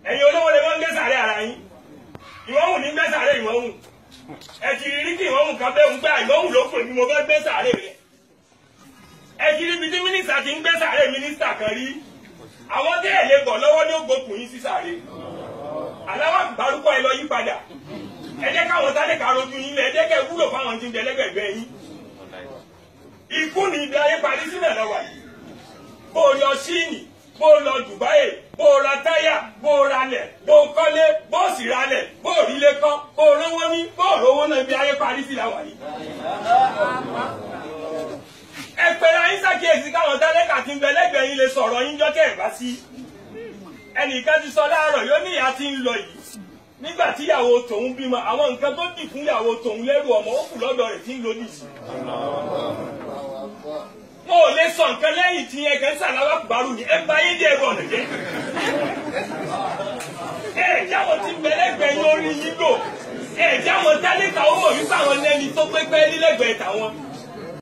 ẹ̀yin olówó lè wọ́n ń gbé sàárẹ̀ ara yín ìwọ́hùn ní gbé sàárẹ̀ ìwọ́hùn ẹ ti rí kí ìwọ́hùn kan bẹ́ẹ̀ ń gbá ìwọ́hùn ló pè mí mo fẹ́ gbé sàárẹ̀ rẹ̀ ẹ ti rí ibi tí mínísítà ti ń gbé sàárẹ̀ mínísítà kan rí àwọn tí ẹ̀ lè bọ̀ lọ́wọ́ ní ògbókùn yín sí sàárẹ̀ aláwọ̀ àgbárúkọ ẹ lọ yí padà ẹ jẹ́ káwọn sáré ká rojú yín lẹ ẹ jẹ́ kẹ́ wúlò fáwọn tí ń bẹ lẹ́gbẹ̀gbẹ́ yín ikú ni ibi ayé parí sílẹ̀ lọ́wọ́ yìí bó o lọ síìnì bó o lọ Dubai bó o ra táyà bó o ralẹ̀ bó o kọ́lé bó o sì ralẹ̀ bó o rílé kọ́ bó o rówó ní bó o rówó náà ibi ayé parí sílẹ̀ lọ́wọ́ yìí. ẹ pẹ̀lú ayé ṣàkíyèsí káwọn tálẹ́kà tí ń bẹ lẹ́gbẹ̀ẹ́ yín lè sọ̀rọ̀ yín jọ́kẹ́ ẹ̀ bá sí. ẹnìkan ti sọ láàárọ̀ yóò ní ìyá tí ń lọ yìí nígbà tí ìyàwó tòun bímọ àwọn nǹkan tó dì fún ìyàwó tòun lẹ́rù ọmọ ó kù lọ́dọ̀ rẹ̀ tí ń lò nìyí wọn ò lè sọ nǹkan lẹ́yìn tí yẹn kẹ́ ń sàláwà kùbárù ni ẹ bá yé dé ẹ̀rọ ọ̀nà jẹ́. ẹ jáwọ́ tí bẹ̀lẹ́gbẹ̀ẹ́ yín orí yín lò ẹ jáwọ́ tálíkà ó mọ̀ wípé àwọn lẹ́ni tó pépé nílẹ̀gbẹ̀ẹ́ tàwọn